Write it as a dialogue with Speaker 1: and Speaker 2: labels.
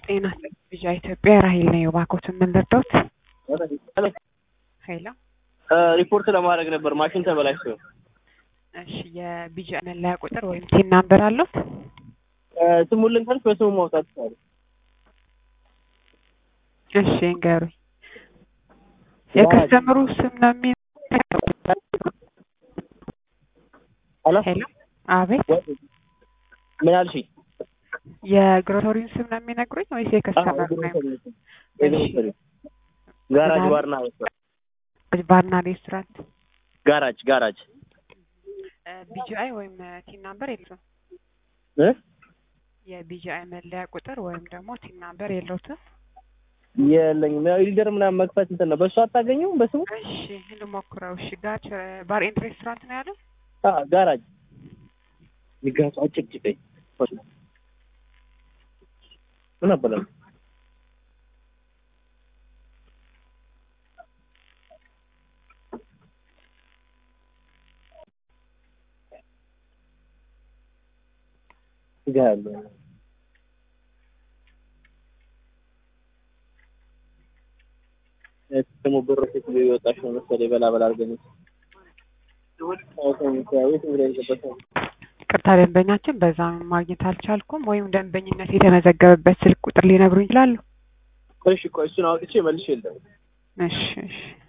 Speaker 1: ጤና ልጃ ኢትዮጵያ ራሄል ነው የባኮትን ምን ልርዳዎት? ሄሎ
Speaker 2: ሪፖርት ለማድረግ ነበር ማሽን ተበላሽቶ።
Speaker 1: እሺ የቢጃ መለያ ቁጥር ወይም ቲን ናምበር አለው?
Speaker 2: ስሙን ልንገርሽ በስሙ ማውጣት ይቻላል።
Speaker 1: እሺ እንገሩኝ። የከስተምሩ ስም ነው የሚ
Speaker 2: ሄሎ
Speaker 1: ሄሎ አቤት
Speaker 2: ምን አልሽኝ?
Speaker 1: የግሮሰሪውን ስም ነው የሚነግሩኝ ወይስ የከስተመሩ ነው?
Speaker 2: ጋራጅ ባርና
Speaker 1: ባርና ሬስቶራንት
Speaker 2: ጋራጅ ጋራጅ
Speaker 1: ቢጂአይ ወይም ቲን ናምበር የለውም።
Speaker 2: እ
Speaker 1: የቢጂአይ መለያ ቁጥር ወይም ደግሞ ቲን ናምበር የለውትም።
Speaker 2: የለኝም። ያው ኢሊደር ምናምን መክፈት እንትን ነው። በእሱ አታገኘውም በስሙ?
Speaker 1: እሺ ልሞክረው። እሺ ጋር ባር ኤንድ ሬስቶራንት ነው ያለው?
Speaker 2: አዎ ጋራጅ ይጋቱ አጭቅጭቀኝ ምን አበላል ጋር ደግሞ ብር ፊት ሊወጣሽ ነው መሰለኝ። በላ በላ አድርገን
Speaker 1: ቅርታ ደንበኛችን በዛ ማግኘት አልቻልኩም። ወይም ደንበኝነት የተመዘገበበት ስልክ ቁጥር ሊነግሩኝ ይችላሉ?
Speaker 2: እሺ ቆይ እሱን አውጥቼ መልሼ የለም
Speaker 1: እሺ እሺ